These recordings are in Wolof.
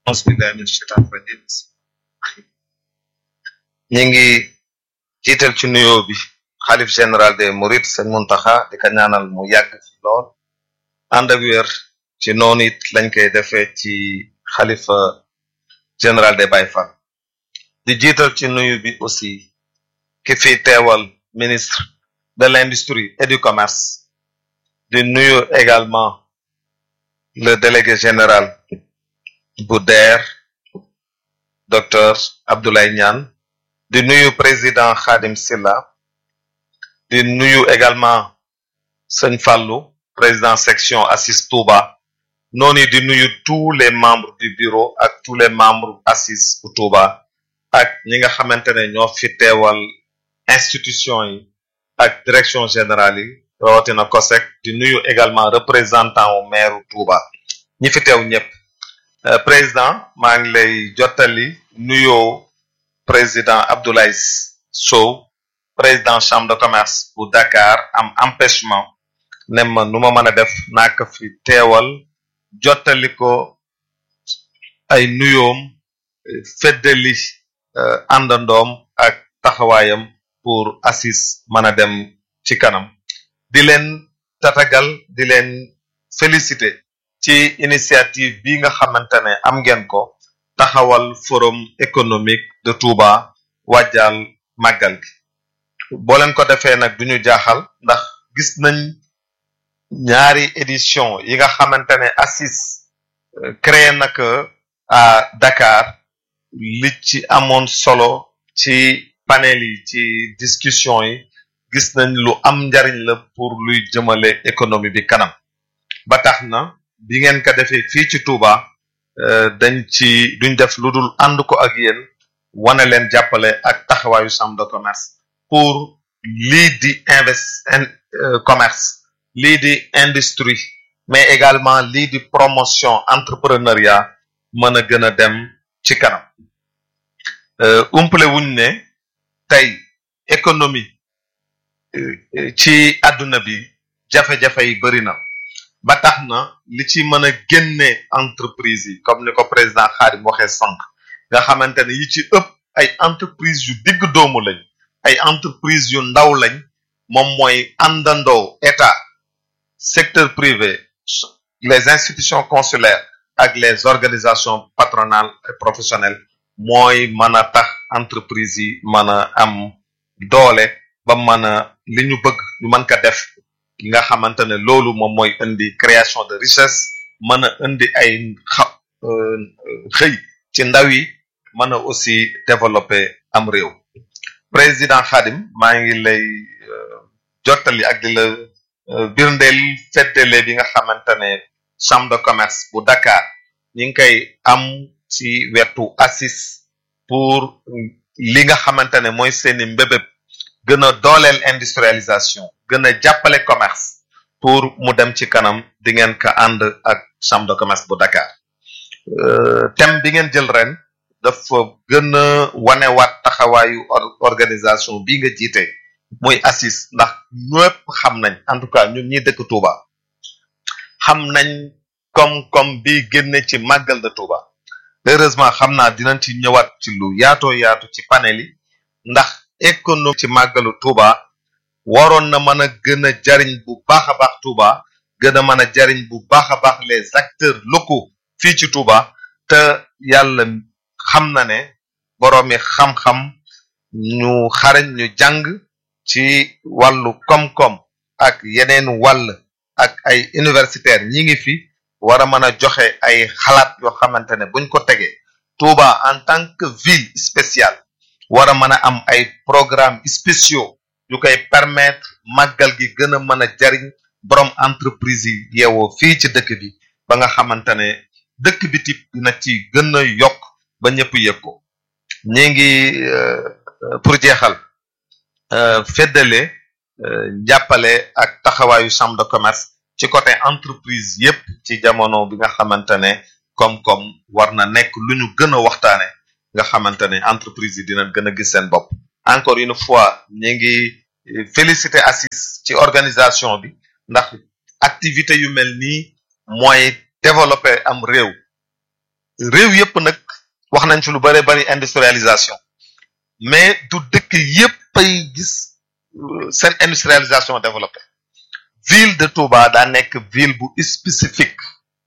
auzu billahi min shaitan rajim ñi ngi jiital ci nuyoo bi xalif général des mourides sëñ Muntaxa di ko ñaanal mu yàgg fi lool ànd ak wér ci noonu it lañ koy defee ci xalifa général des Baye Fall di jiital ci nuyu bi aussi ki fi teewal ministre de l'industrie et du commerce di nuyu également le délégué général bu DER docteur Abdoulaye Niane di nuyu président Khadim Silla di nuyu également sëñ Fallou président section ACIS Touba noonu di nuyu tous les membres du bureau ak tous les membres ACIS bu Touba ak ñi nga xamante ne ñoo fi teewal institution yi ak direction générale yi rawatina COSEC di nuyu également représentant wu maire Touba ñi fi teew ñëpp président maa ngi lay jottali nuyoo président Abdoulaye Sow président chambre de commerce bu Dakar am empêchement ne ma nu ma mën a def naa ko fi teewal jottali ko ay nuyoom feddali àndandoom ak taxawaayam pour ACIS mën a dem ci kanam di leen tatagal di leen féliciter ci initiative bi nga xamante ne am ngeen ko taxawal forum économique de Touba wàjjal màggal gi boo leen ko defee nag duñu jaaxal ndax gis nañ ñaari édition yi nga xamante ne ACIS créé na ko à Dakar li ci amoon solo ci panel yi ci discussion yi gis nañ lu am njariñ la pour luy jëmale économie bi kanam ba tax na bi ngeen ko defee fii ci Touba dañ ci duñ def lu dul ànd ko ak yéen wane leen jàppale ak taxawaayu chambre de commerce pour lii di invest commerce lii di industrie mais également lii di promotion entrepreneuriat mën a gën a dem ci kanam umple wuñ ne tey économie ci àdduna bi jafe-jafe yi bëri na ba tax na li ci mën a génne entreprise yi comme ni ko président Khadim waxee sànq nga xamante ne yi ci ëpp ay entreprise yu digg doomu lañ ay entreprise yu ndaw lañ moom mooy àndandoo état secteur privé les institutions consulaires ak les organisations patronales et professionnelles mooy mën a tax entreprise yi mën a am doole ba mën a li ñu bëgg ñu mën ko def ki nga xamante ne loolu moom mooy indi création de richesse mën a indi ay xa xëy ci ndaw yi mën a aussi développer am réew président Khadim maa ngi lay jottali ak di la birndeel feddele bi nga xamante ne chambre de commerce bu Dakar ñi ngi koy am ci wetu ACIS pour li nga xamante ne mooy seeni mbébét gën a dooleel industrialisation gën a jàppale commerce pour mu dem ci kanam di ngeen ko ànd ak chambre de commerce bu Dakar thème bi ngeen jël ren dafa gën a wanewaat taxawaayu organisation bi nga jiite muy ACIS ndax ñëpp xam nañ en tout cas ñun ñi dëkk Touba xam nañ koom-koom bi génne ci màggal de Touba heureusement xam naa dinañ ci ñëwaat ci lu yaatoo yaatu ci panel yi ndax économie ci màggalu Touba waroon na mën a gën a jariñ bu baax a baax Touba gën a mën a jariñ bu baax a baax les acteurs locaux fii ci Touba te yàlla xam na ne boroomi xam-xam ñu xarañ ñu jàng ci wàllu koom-koom ak yeneen wàll ak ay universitaires ñi ngi fi war a mën a joxe ay xalaat yoo xamante ne buñ ko tegee Touba en tant que ville spéciale war a mën a am ay programmes spéciaux yu koy permettre màggal gi gën a mën a jariñ borom entreprise yi yeewoo fii ci dëkk bi ba nga xamante ne dëkk bi tip dina ci gën a yokk ba ñëpp yëg ko ñi ngi pour jeexal feddale jàppale ak taxawaayu chambre de commerce ci côté entreprise yépp ci jamono bi nga xamante ne koom-koom war na nekk lu ñu gën a waxtaane nga xamante ne entreprise yi dina gën a gis seen bopp encore une fois ñi ngi féliciter ACIS ci organisation bi ndax activité yu mel nii mooy développer am réew réew yëpp nag wax nañ fi lu bare bari industrialisation mais du dëkk yëpp ay gis seen industrialisation développé ville de Touba daa nekk ville bu spécifique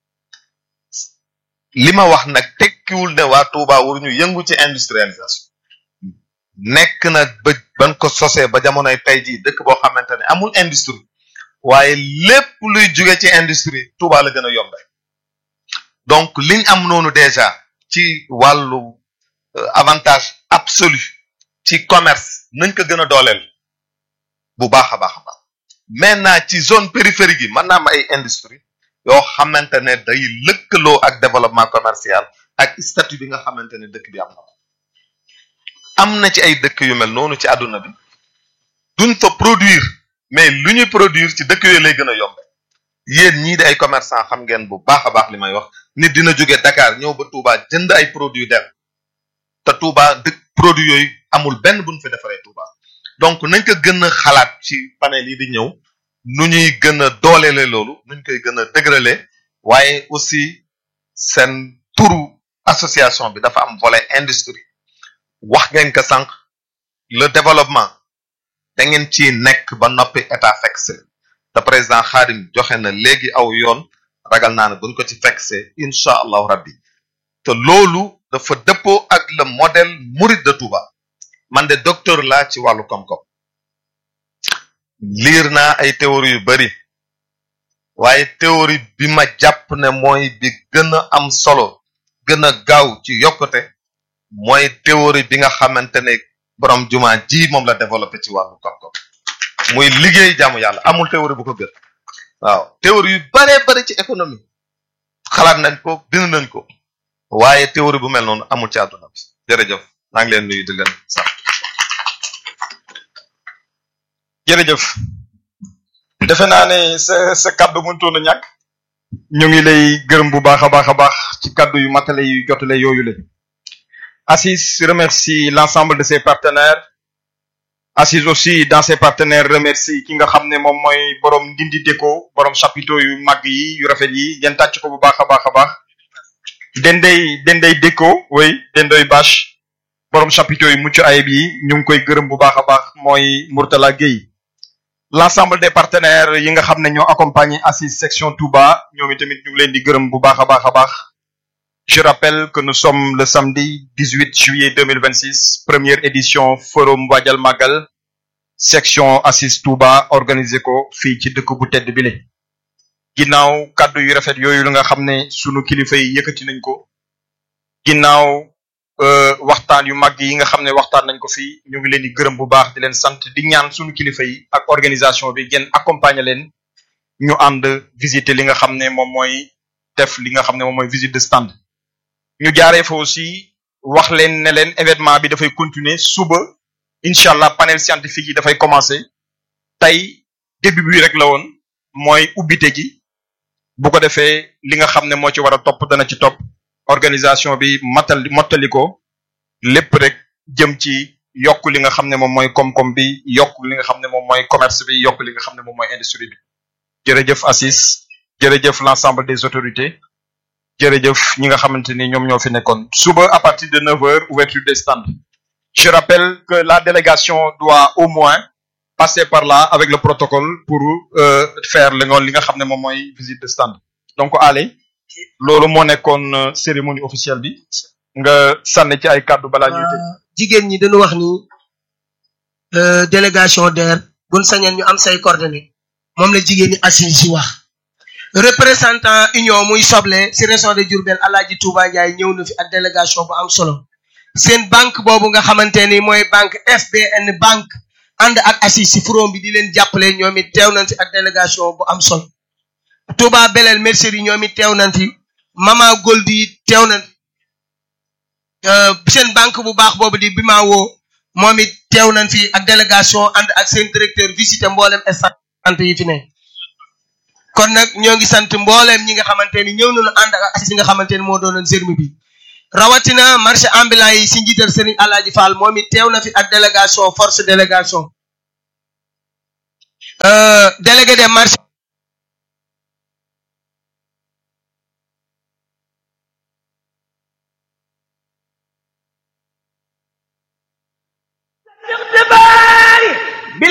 li ma wax nag tekkiwul ne waa Touba waruñu yëngu ci industrialisation nekk na ba ban ko sosee ba jamonoy tey jii dëkk boo xamante ne amul industrie waaye lépp luy jóge ci industrie Touba la gën a yombe donc liñ am noonu déjà ci wàllu avantage absolu ci commerce nañ ko gën a dooleel bu baax a baax a baax maintenant ci zone périphérique yi mën naa am ay industrie yoo xamante ne day lëkkaloo ak développement commercial ak statut bi nga xamante ne dëkk bi am na ko am na ci ay dëkk yu mel noonu ci àdduna bi duñ fa produire mais lu ñuy produire ci dëkk yooyu lay gën a yombe yéen ñii di ay commerçant xam ngeen bu baax a baax li may wax nit dina jóge Dakar ñëw ba Touba jënd ay produits dem te Touba dëkk produits yooyu amul benn buñ fi defaree Touba donc nañ ko gën a xalaat ci panel yi di ñëw nu ñuy gën a dooleele loolu nuñ koy gën a dëgërale waaye aussi seen turu association bi dafa am volet industrie wax ngeen ko sànq le développement da ngeen ci nekk ba noppi état fekk se te président Khadim joxe na léegi aw yoon ragal naa ne buñ ko ci fekk se incha allahu rabbi te loolu dafa dëppoo ak le modèle Mouride de Touba man de docteur laa ci wàllu koom-koom liir naa ay théorie yu bari waaye théorie bi ma jàpp ne mooy bi gën a am solo gën a gaaw ci yokkute mooy théorie bi nga xamante ne borom jumaa ji moom la développé ci wàllu koom-koom muy liggéey jaamu yàlla amul théorie bu ko gën waaw théorie yu baree bari ci économie xalaat nañ ko bind nañ ko waaye théorie bu mel noonu amul ci àdduna bi jërëjëf maa ngi leen nuyu di leen sax jërëjëf defe naa ne sa sa kaddu mënutoon a ñàkk ñu ngi lay gërëm bu baax a baax a baax ci kaddu yu matale yu jotale yooyu la Assis remercie l'ensemble de ses partenaires Assis aussi dans ses partenaires remercie ki nga xam ne moom mooy borom Ndindi Déco borom chapiteau yu mag yi yu rafet yi ngeen tàcc ko bu baax a baax a baax Dendey Dendey Déco oui Dendey Bâche borom chapiteau yu mucc ayib yi ñu ngi koy gërëm bu baax a baax mooy Mourtala Gueye l'ensemble des partenaires yi nga xam ne ñoo accompagné Assis section Touba ñoom itamit ñu ngi leen di gërëm bu baax a baax a baax je rappelle que nous sommes le samedi 18 juillet 2026 première édition forum Waajal Magal section Assis Touba organisé ko fii ci dëkk bu tedd bile ginnaaw kàddu yu rafet yooyu la nga xam ne sunu kilifa yi yëkkati nañ ko ginnaaw waxtaan yu mag yi nga xam ne waxtaan nañ ko fii ñu ngi leen di gërëm bu baax di leen sant di ñaan sunu kilifa yi ak organisation bi ngeen accompagner leen ñu ànd visiter li nga xam ne moom mooy def li nga xam ne moom mooy visite de stand ñu jaaree fa aussi wax leen ne leen événement bi dafay continuer suba incha allah panel scientifique yi dafay commencer tey début bi rek la woon mooy ubbite gi bu ko defee li nga xam ne moo ci war a topp dana ci topp organisation bi matal mottali ko lépp rek jëm ci yokk li nga xam ne moom mooy koom-koom bi yokk li nga xam ne moom mooy commerce bi yokk li nga xam ne moom mooy industrie bi jërëjëf Assis jërëjëf l'ensemble des autorités jërëjëf ñi nga xamante ni ñoom ñoo fi nekkoon suba à partir de neuf heures ouverture des stands je rappelle que la délégation doit au moins passer par là avec le protocole pour euh, faire li nga li nga xam ne moom mooy visite de stand donc allez loolu moo nekkoon cérémonie officielle bi nga sànni ci ay kàddu balaa ñuy tëj jigéen ñi dañu wax ni délégation DER buñ sañeen ñu am say coordonnées moom la jigéen ñi assis si wax représentant union muy soble si région de Diourbel Alaaji Touba Ndiaye ñëw na fi ak délégation bu am solo seen banque boobu nga xamante ni mooy banque FBN banque ànd ak assis si forum bi di leen jàppale ñoom it teew nañ fi ak délégation bu am solo Touba Belel mercerie ñoom it teew nañ fi Mama Goldi teew nañ seen banque bu baax boobu di Bimawo moom it teew nañ fi ak délégation ànd ak seen directeur visité mboolem sant yi fi ne kon nag ñoo ngi sant mboolem ñi nga xamante ni ñëw nañu ànd ak assis bi nga xamante ni moo doonoon sermi bi rawatina marché ambulant yi si njiital Serigne Alaaji Fall moom it teew na fi ak délégation force délégation délégué des marchés